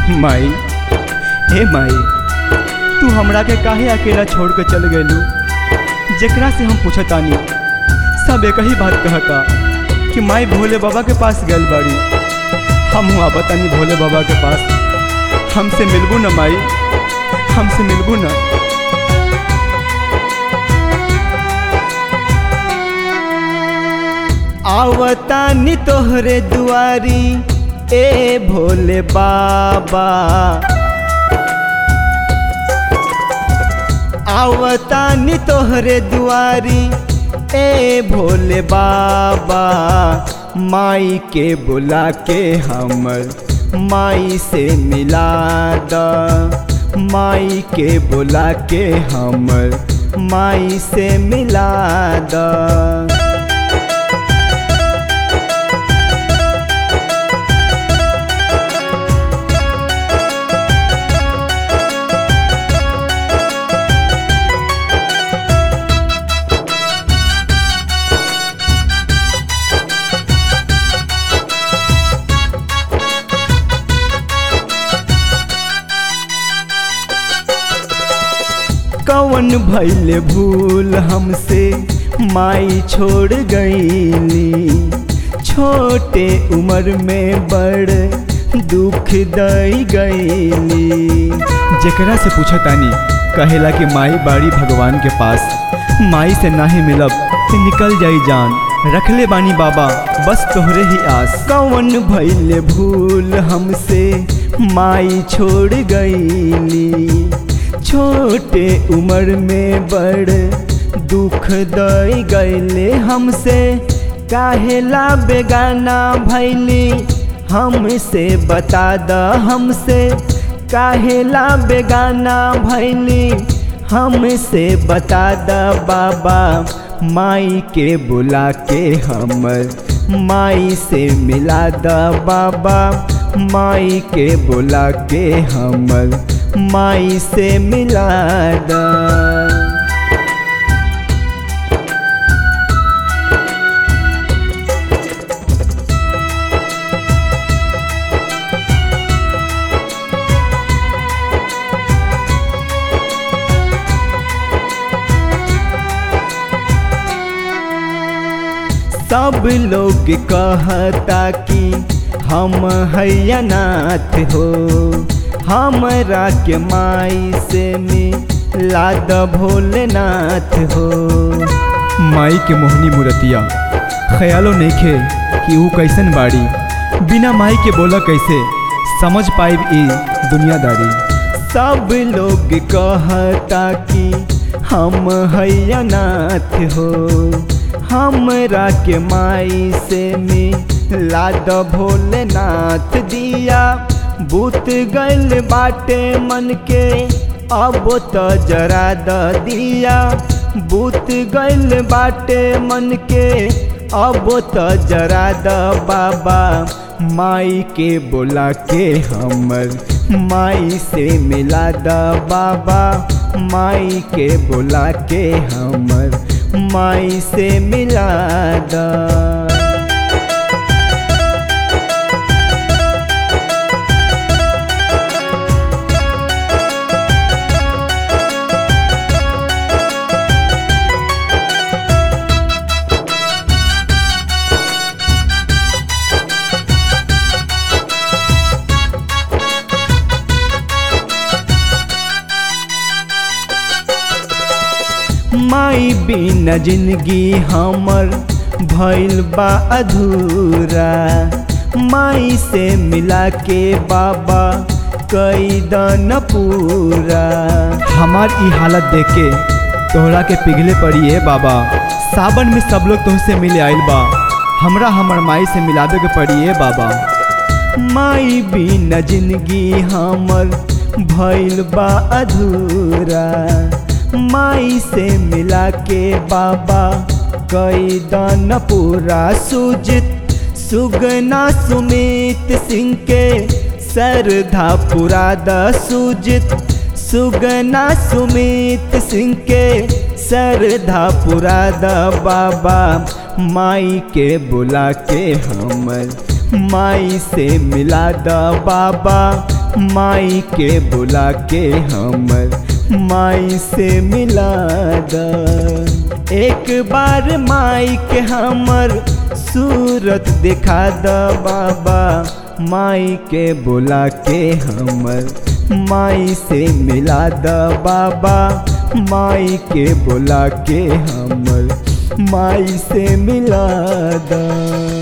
माई हे माई तू हमरा के काहे अकेला छोड़ के चल गइलू जेकरा से हम पूछतानी सब एक ही बात कहता कि माई भोले बाबा के पास गइल बाड़ी हम हुआ बतानी भोले बाबा के पास हमसे मिलबू न माई हमसे मिलबू न आवतानी तोहरे दुआरी ए भोले बाबा आवतानी तोहरे दुआरी ए भोले बाबा माई के बुला के हमर माई से मिला द माई के बुला के हमर माई से मिला द कवन भैले भूल हमसे माई छोड़ गईली छोटे उम्र में बड़ दुख दई गईली जेकरा से पूछतानी कहेला कि माई बाड़ी भगवान के पास माई से नाही मिलब तो निकल जाई जान रखले बानी बाबा बस तोहरे ही आस कवन भैले भूल हमसे माई छोड़ गईली छोटे उम्र में बड़ दुख दई गईले हमसे काहेला बेगाना भैली हमसे बता द हमसे काहेला बेगाना भैली हमसे बता द बाबा माई के बुला के हमर माई से मिला द बाबा माई के बुला के हमर माई से मिला द सब लोग कहता कि हम हैनाथ हो हमरा के माई से मिला द भोलेनाथ हो माई के मोहनी मूर्तिया ख्यालो नहीं खे कि वो कैसन बाड़ी बिना माई के बोला कैसे समझ पाइब ई दुनियादारी सब लोग कहता कि हम हैनाथ हो हमरा के माई से मिला द भोलेनाथ दिया बूत गल बाटे मन के अब तो जरा द दिया बूत गल बाटे मन के अब तो जरा द बाबा माई के बोला के हमर माई से मिला द बाबा माई के बोला के हमर माई से मिला द माई बिना जिंदगी हमर भइल बा अधूरा माई से मिला के बाबा कई दन पूरा हमार ई हालत देख के तोहरा के पिघले पड़ी है बाबा सावन में सब लोग तुमसे मिले आइल बा हमरा हमर माई से मिलावे के पड़ी है बाबा माई बिना जिंदगी हमर भइल बा अधूरा माई से मिला के बाबा कई दान पूरा सुजित सुगना सुमित सिंह के सरधा पुरा द सुजित सुगना सुमित सिंह के सरधा पुरा द बाबा माई के बुला के हमर माई से मिला द बाबा माई के बुला के हमर माई से मिला द एक बार माई के हमर सूरत दिखा द बाबा माई के बुला के हमर माई से मिला द बाबा माई के बुला के हमर माई से मिला द